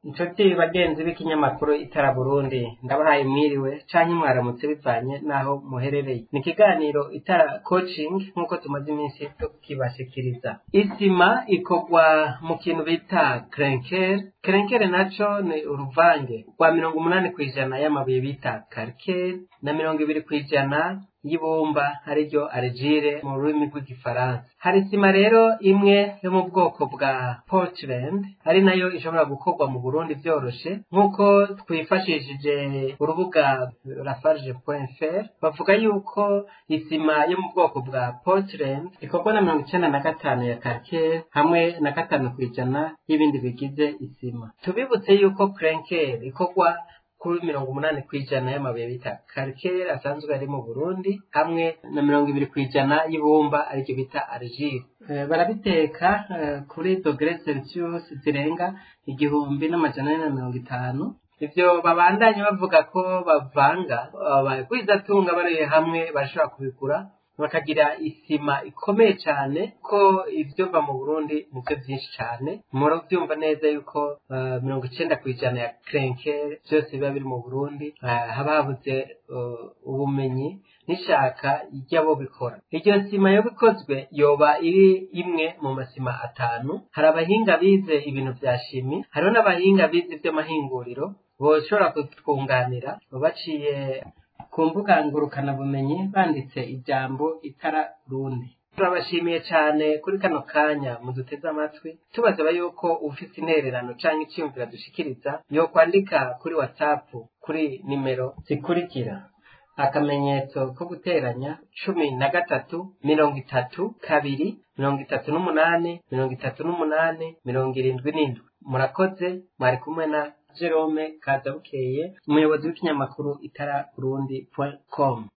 inshuti bagenzi b'ikinyamakuru itara burundi ndabahaye mwiriwe canke mwaramutse bivanye n'aho muherereye ni ikiganiro itara coaching nk'uko tumaze iminsi tukibashikiriza isima ikorwa mu kintu bita krenker krenker naco ni uruvange rwa mirongo umunani kw'ijana y'amabuye bita kalker na mirongo ibiri kw'ijana y'ibumba ariryo argile mu rurimi rw'igifaransa hari isima rero imwe yo mu bwoko bwa portland ari nayo ishobora gukorwa mu burundi vyoroshe nk'uko twifashishije urubuga lafarge.fr bavuga yuko isima yo mu bwoko bwa portland ikorwa na mirongo icenda na gatanu ya kalker hamwe na gatanu kw'ijana y'ibindi bigize isima tubibutse yuko krenker ikorwa kuri mirongo umunani kw'ijana y'amabuye bita kalker asanzwe ari mu burundi hamwe na mirongo ibiri kw'ijana y'ibumba aricyo bita argile barabiteka kuri dogere celsius zirenga igihumbi n'amajana ane na mirongo itanu ivyo babandanye bavuga ko bavanga abagwizatunga bari hamwe barashobora kubigura bakagira isima ikomeye cyane ko ibyo va mu burundi nibyo byinshi cyane murabyumva neza yuko mirongo icenda ku ijana ya krenker byose biba biri mu burundi haba habuze ubumenyi n'ishaka ry'abo bikora iryo sima yo bikozwe yoba iri imwe mu masima atanu hari abahinga bize ibintu vya shimi hariho n'abahinga bize ivy'amahinguriro boshobora kutwunganira baciye ku mbuga ngurukanabumenyi banditse ijambo itara rundi turabashimiye cyane kuri kano kanya muduteze amatwi tubasaba yuko ufite intererano canke iciyumvira dushikiriza yokwandika kuri whatsapp kuri nimero zikurikira akamenyetso ko guteranya cumi na gatatu mirongo itatu kabiri mirongo itatu n'umunani mirongo itatu n'umunani mirongo irindwi n'indwi murakoze mwari kumwe na Jerome Kazabukeye umuyobozi w'ikinyamakuru itara burundi com